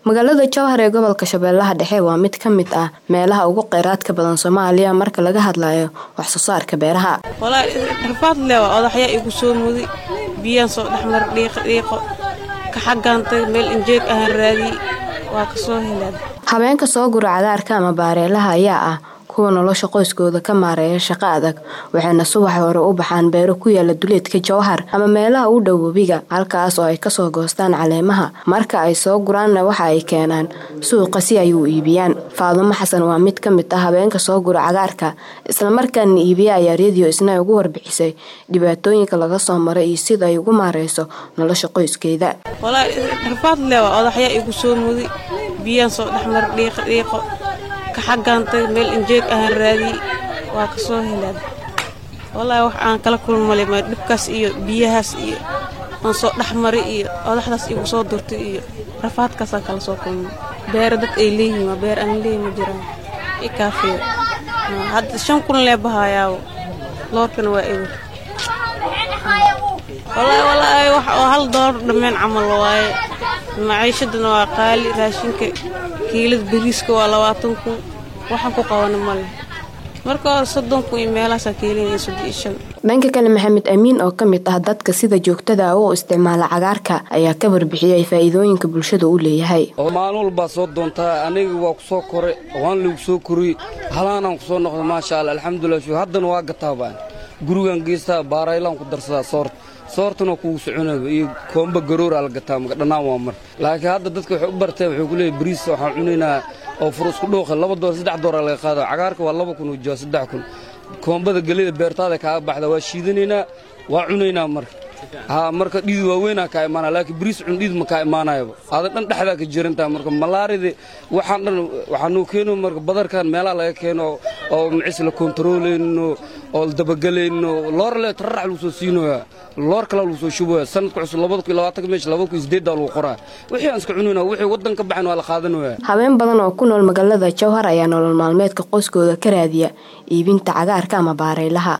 magaalada jowhar ee gobolka shabeellaha dhexe waa mid ka mid ah meelaha ugu kheyraadka badan soomaaliya marka laga hadlayo wax soo saarka beeraha walaa rafaad lewa odaxyaa igu soo muday biyaan soo dhexmar dhiiqo dhiiqo ka xaggaantay meel injeeg ahaan raadiyey waa ka soo helaan habeenka soo gura cagaarka ama baareelaha ayaa ah kuwa nolosha qoyskooda ka maareeya shaqo adag waxayna subax hore u baxaan beero ku yaala duleedka jowhar ama meelaha u dhow webiga halkaas oo ay kasoo goostaan caleemaha marka ay soo guraanna waxa ay keenaan suuqa si ay u iibiyaan faadumo xasan waa mid ka mid ah habeenka soo gura cagaarka islamarkaana iibiya ayaa rediyo isna ugu warbixisay dhibaatooyinka laga soo maray iyo sida ay ugu maareyso nolosha qoyskeeda walaa rafaad lewa odaxyaa igu soo muday biyaan soo dhexmar dhiiqo dhiiqo ka xaggaantay meel injeeg ahaan raadiyey waa ka soo helaan wallaahi wax aan kala kulmale ma dhibkaas iyo biyahaas iyo aan soo dhexmaray iyo odaxdaas igu soo durtay iyo rafaadkaasaan kala soo kulmay beera dad ay leeyihiin waa beer aan leeyi ma jiraan i kaafee hadda shan kun lee bahayaawo loorkana waa ewer wallaahi wallaahi wax oo hal doolar dhammeen camal waaye maciishadana waa qaali raashinka kiilada bariiska waa labaatan kun waxaan ku qabana male marka hore soddon kun iyo meelahaasaa keelinaya soddon iyo shan dhanka kale maxamed amiin oo ka mid ah dadka sida joogtada u isticmaala cagaarka ayaa ka warbixiyay faa'iidooyinka bulshada u leeyahay maalin walbaa soo doontaa aniga waa ku soo koray waan lagu soo koriyey halaanaan ku soo noqda maasha alla alxamdulilah shu haddana waa gataabaan gurigaan geystaa baaraylaan ku darsadaa soorta soortana kugu soconaba iyo koomba garoora la gataa maga dhannaan waa mar laakiin hadda dadka waxay u barteen wuxuu ku leeyahy bariis waxaan cunaynaa oo fur isku dhooqa laba doollar saddex doolar laga qaada cagaarka waa laba kun ujoa saddex kun koombada gelida beertaada kaaga baxda waa shiidanaynaa waa cunaynaa marka haa marka dhiid waaweynaa kaa imaanaya laakiin bariis cun dhiid ma kaa imaanayaba aada dhan dhexdaa ka jirantaha marka malaarida waxaan dhan waxaanuu keeno marka badarkan meelaha laga keeno oo macis la kontaroolayno oo la dabagelayno loor le tararax lagu soo siinoyaa loor kale lagu soo shubaya sanadka cusub labada kun labaatanka meesha labada kun sideeddaa lagu qoraa wixii aan iska cunayna wixii waddan ka baxan waa la qaadanaya habeen badan oo ku nool magaalada jowhar ayaa nolol maalmeedka qoyskooda ka raadiya iibinta cagaarka ama baareylaha